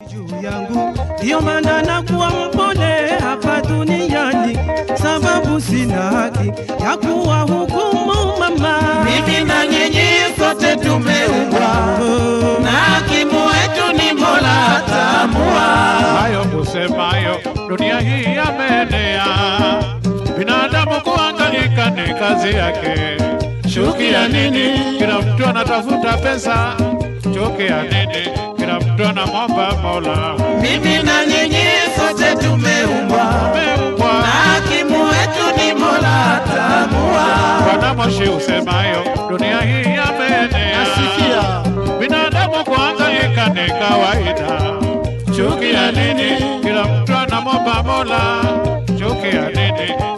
juu yangu, ndiyo maana nakuwa mpole hapa duniani, sababu sina haki ya kuwa hukumu mama. Mimi na nyinyi sote tumeumbwa na hakimu wetu ni Mola ataamua. hayo kusemayo dunia hii yameenea, binadamu kuhangaika ni kazi yake. Chuki ya nini? Kila mtu anatafuta pesa. Chuki ya nini? Kila mtu anamwomba Mola. Mimi na nyinyi sote tumeumbwa Umeumbwa na hakimu wetu ni Mola ataamua. Bwana Moshi usemayo dunia hii yameenea, binadamu kuhangaika ni kawaida. Chuki ya nini? Kila mtu anamwomba Mola. Chuki ya nini?